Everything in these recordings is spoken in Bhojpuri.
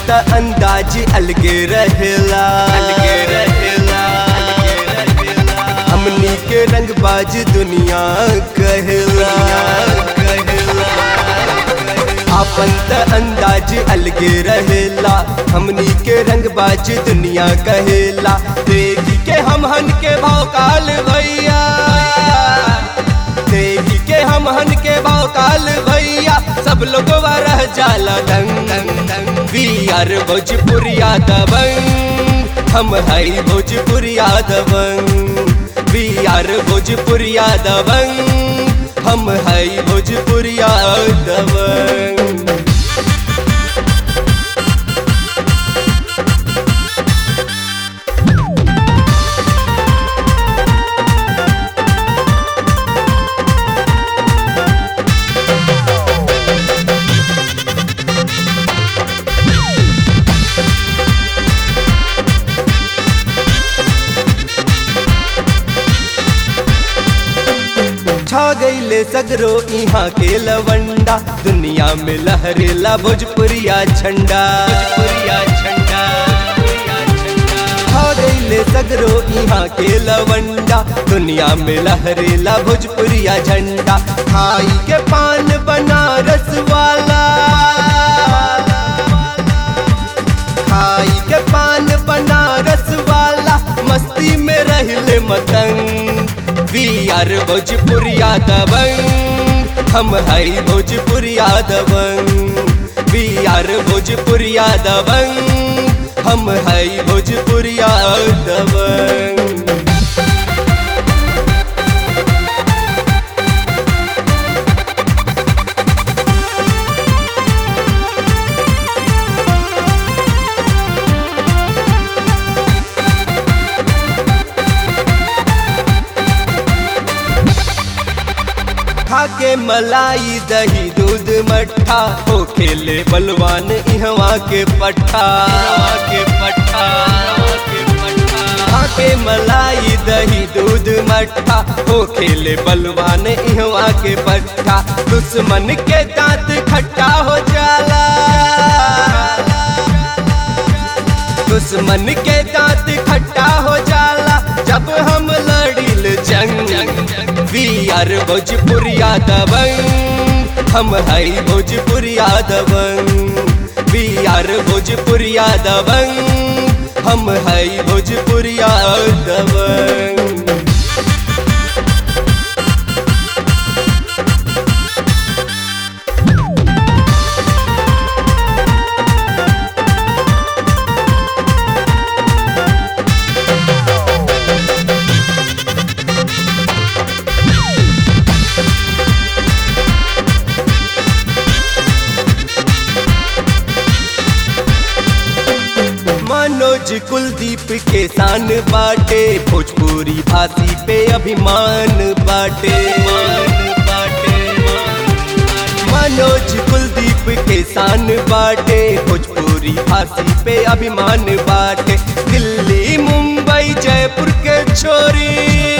त अंदाज अलगे रहेला अलगे रहेला हमनी के रंगबाज दुनिया कहेला आपन त अंदाज अलगे रहेला हमनी के रंगबाज दुनिया कहेला देखी के हम हन के भौकाल भैया देखी के हम हन के भौकाल भैया सब लोग रह जाला दंग दंग दंग वी आर भोजपुरिया दबंग हम हई भोजपुरिया दबंग वी आर भोजपुरिया दबंग हम हई भोजपुरिया दबंग छा गईले सगरो यहाँ के लवंडा दुनिया में लहरेला भोजपुरिया झंडा भोजपुरिया झंडा छा गईले सगरो यहाँ के लवंडा दुनिया में लहरेला भोजपुरिया झंडा खाई के पान बनारस वाला खाई के पान बनारस वाला मस्ती में रहले मतंग वी आर भोजपुरिया दबंग हम हई भोजपुरिया दबंग वी आर भोजपुरिया दबंग हम हई भोजपुरिया दबंग खाके मलाई दही दूध मट्ठा हो खेले बलवान इहवा के पट्ठा के पट्ठा खाके मलाई दही दूध मट्ठा हो खेले बलवान इहवा के पट्ठा दुश्मन के दांत खट्टा हो जाला दुश्मन के दांत खट्टा हो जाला जब हम लड़िल जंग वी आर भोजपुरिया दबंग हम हई भोजपुरिया दबंग वी आर भोजपुरिया दबंग हम हई भोजपुरिया दबंग मनोज कुलदीप के शान बाटे भोजपुरी भाषी पे अभिमान बाटे मनोज कुलदीप के शान बाटे भोजपुरी भाषी पे अभिमान बाटे दिल्ली मुंबई जयपुर के छोरी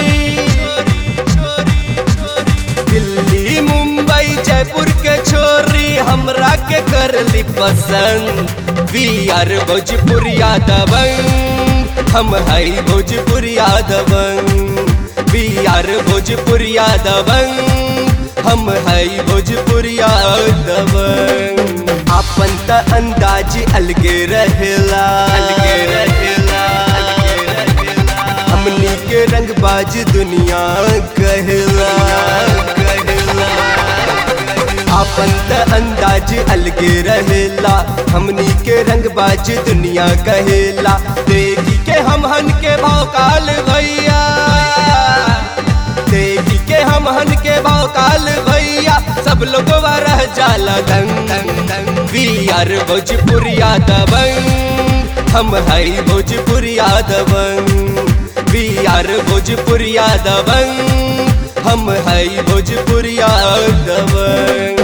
दिल्ली मुंबई जयपुर के छोरी हमरा के करली पसंद वी आर भोजपुरिया दबंग हम हई भोजपुरिया दबंग वी आर भोजपुरिया दबंग हम हई भोजपुरिया दबंग आपन त अंदाज अलगे रहेला अलगे रहेला हमनी के रंगबाज दुनिया कहेला कहेला आपन त अंदाज अलगे रहेला हमनी के रंगबाज दुनिया कहेला देखी के हम हन के भौकाल भैया देखी के हम हन के भौकाल भैया सब लोग रह जाला दंग दंग दंग वी आर भोजपुरिया दबंग हम हई भोजपुरिया दबंग वी आर भोजपुरिया दबंग हम हई भोजपुरिया दबंग